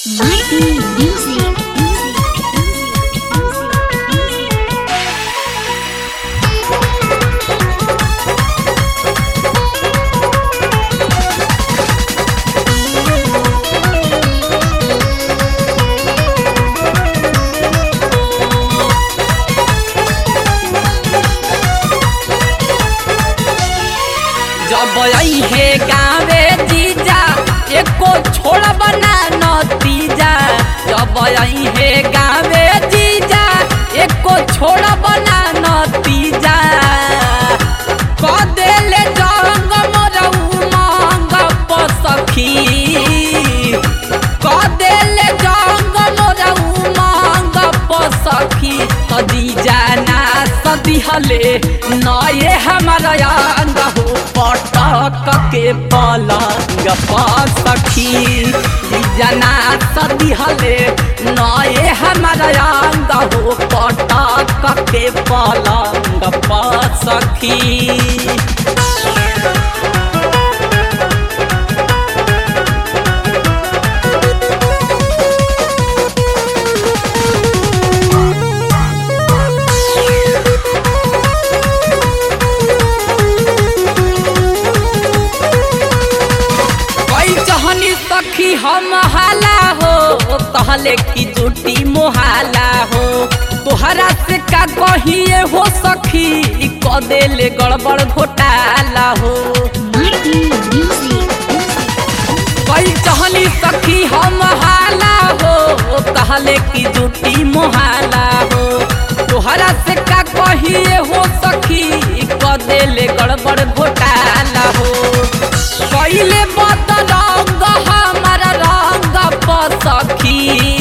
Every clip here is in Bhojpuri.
Mighty music. जब आई हे गावे जीजा एको छोड़ बना नतीजा जब आई हे गावे जीजा एको छोड़ बना नतीजा क देले जंग मोरऊ मांग पसखी क देले जंग मोरऊ मांग पसखी तदी जाना सदिहले नये हमारा अंग हो पटक के पलंग पसखी जना सदिहले नये हमारा अंग हो पटक के पलंग पसखी कोई चहनी सखी हम हाला हो कहले की जुटी मोहाला हो तोहरा से का कहिए हो सखी क देले गड़बड़ घोटाला हो Mighty music. कोई चहनी सखी हम हाला हो कहले की जुटी मोहाला हो तोहरा से का कहिए हो सखी क देले गड़बड़ घोटाला हो पहिले बदरंग हमारा रंग पसखी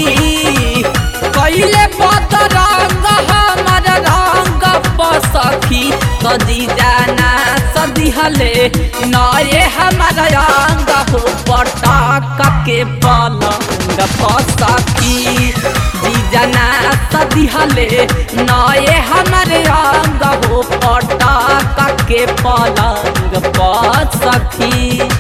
पहिले बदरंग हमारा रंग पसखी सदी जाना सदिहले नये हमारा रंग हो पटक के पलंग पसखी जी जाना सदिहले नये हमारे रंग हो पटक के पलंग पसखी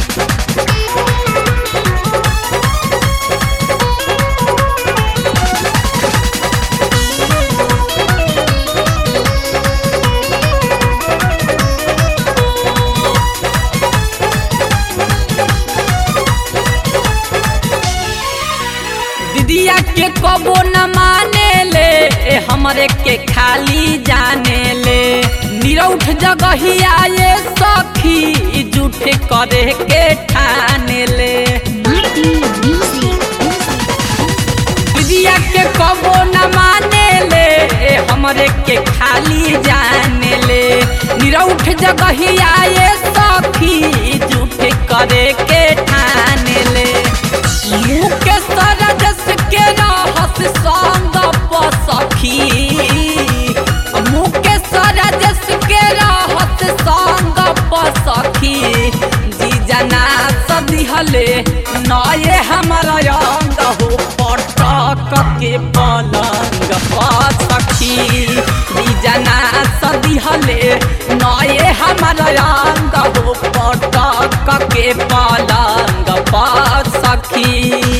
दीदिया के कबो न माने ले हमरे के खाली जाने ले निरौठ जगहिया ये सखी झूठे करे के ठाने ले Mighty music. दीदिया के कबो न माने ले हमरे के खाली जाने ले निरौठ जगहिया ये सखी झूठे करे के ठाने ले मुँह के सरजस के रहस संग पसखी मुँह के सरजस के रहस संग पसखी जी जना सदिहले नये हमारा अंग हो पटक के पलंग पसखी जी जना सदिहले नये हमारा अंग हो पटक के पलंग पसखी